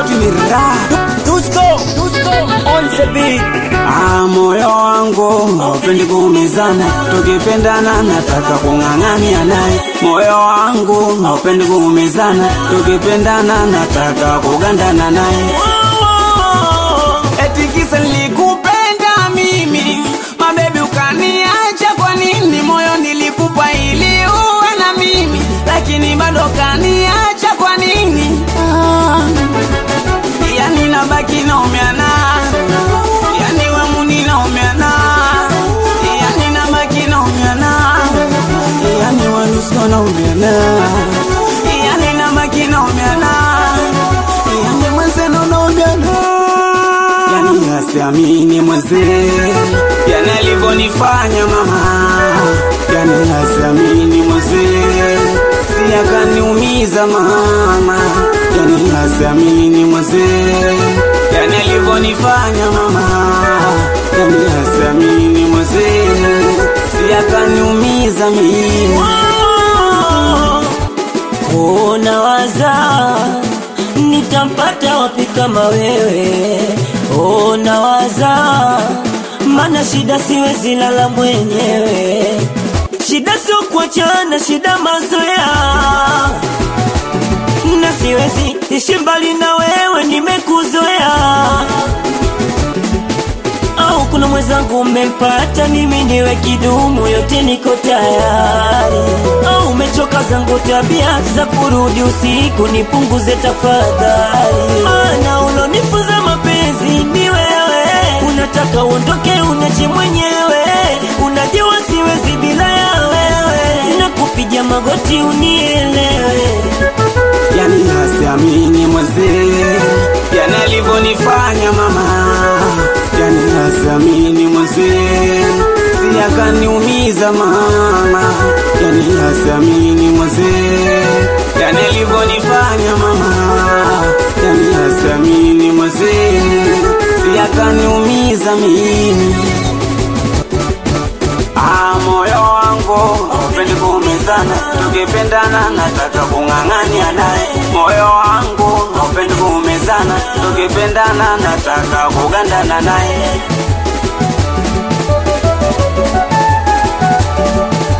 sauti ni raha Dusko, Dusko, on the beat. Ah, moyo wangu haupendi kuumizana, tukipendana nataka kung'ang'ania naye. Moyo wangu haupendi kuumizana, tukipendana nataka kugandana naye. Eti kisa nilikupenda mimi, mabebi ukaniacha kwa nini? Moyo nilikupa ili uwe na mimi, lakini bado kaniacha kwa nini? Ah, yani nabaki naumiana yani wamuni naumiana yani nabaki naumiana yani wanusko naumiana yani nabaki naumiana yani mwenzenu naumiana yani asiamini mwenzee yani alivyonifanya mama yani asiamini mwenzee si akaniumiza mama yani asiamini mwenzee yani alivyonifanya mama yani asiamini mwenzee si akaniumiza mimi Oh, nawaza nitampata wapi kama wewe? Oh, nawaza mana shida siwezi lala mwenyewe. Shida sio kuachana, shida mazoea, na siwezi ishi mbali na wewe, nimekuzoea au kuna mwenzangu umempata, mimi niwe kidumu, yote niko tayari. Au umechoka zangu tabia za kurudi usiku, nipunguze tafadhali. Maana ulonifunza mapenzi ni wewe, unataka uondoke unache mwenyewe, unajua siwezi bila ya wewe, nakupiga magoti unielewe. yani asiamini mwenzee yani alivyonifanya mama yani asiamini mwenzee si akaniumiza mama yani asiamini mwenzee yani alivyonifanya mama yani asiamini mwenzee si akaniumiza mimi Ah, moyo wangu haupendi kuumizana, tukipendana nataka kung'ang'ania naye. Moyo wangu haupendi kuumizana, tukipendana nataka kugandana naye.